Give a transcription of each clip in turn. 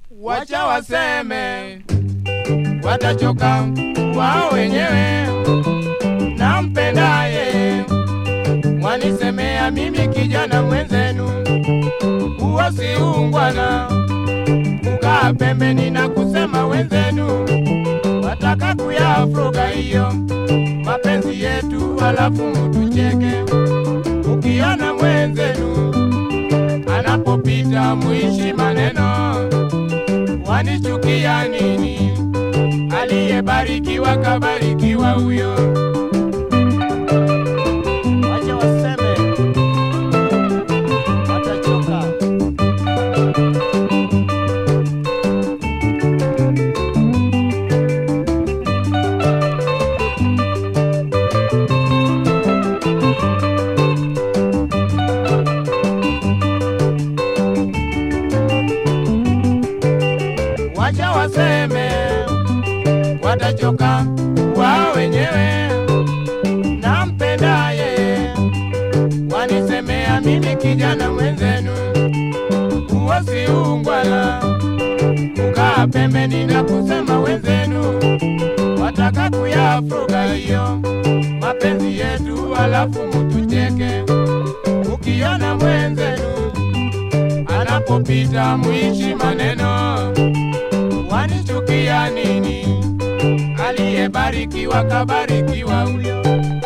wacha waseme, watachoka wao wenyewe. Nampendaye mwanisemea mimi kijana mwenzenu, huo si ungwana. Kukaa pembeni na kusema wenzenu, wataka kuyafuga hiyo mapenzi yetu, halafu mutucheke. Ukiona mwenzenu anapopita muishi maneno, wanichukia nini? Aliyebarikiwa kabarikiwa huyo. Wacha waseme, watachoka. wacha waseme, watachoka wao wenyewe. Nampendaye wanisemea mimi kijana mwenzenu, huo si ungwana. Kukaa pembeni na kusema wenzenu, wataka kuyafuga hiyo mapenzi yetu, halafu mutucheke. Ukiona mwenzenu anapopita mwishi maneno, wanichukia nini? Aliyebarikiwa kabarikiwa huyo.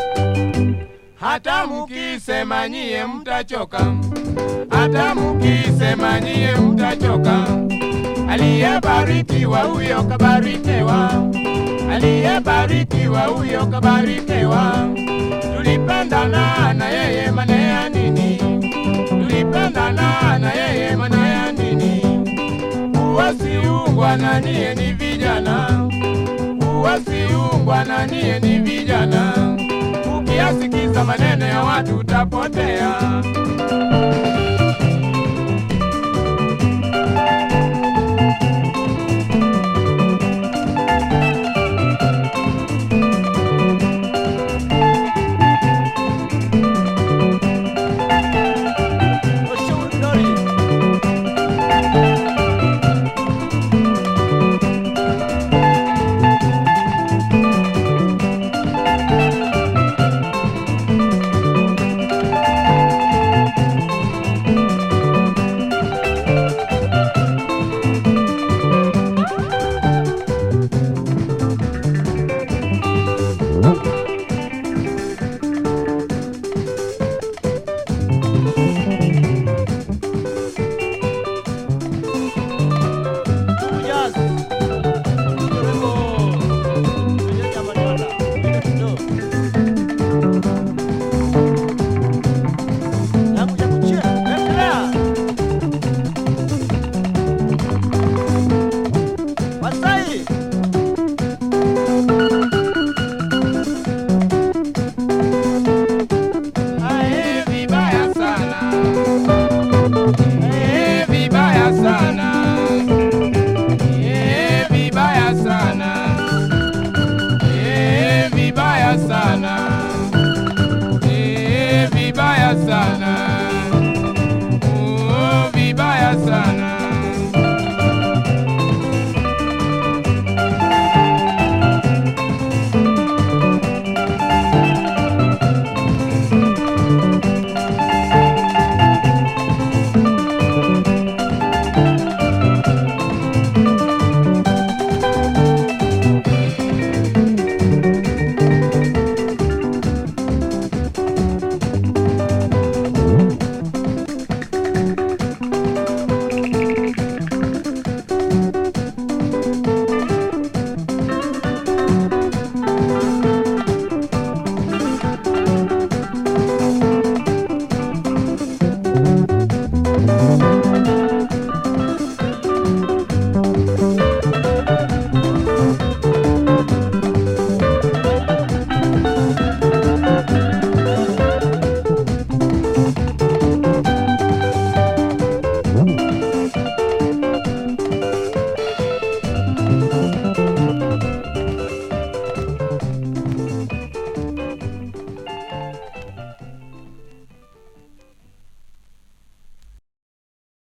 Hata mukisema nyie mtachoka, hata mukisema nyie mtachoka. Aliyebarikiwa huyo kabarikiwa, aliyebarikiwa huyo kabarikiwa. Tulipendana na yeye maana ya nini? Tulipendana na yeye maana ya nini? Uwasiungwa na niye ni vijana, uwasiungwa na niye ni vijana. Ukiyasikiza maneno ya watu utapotea.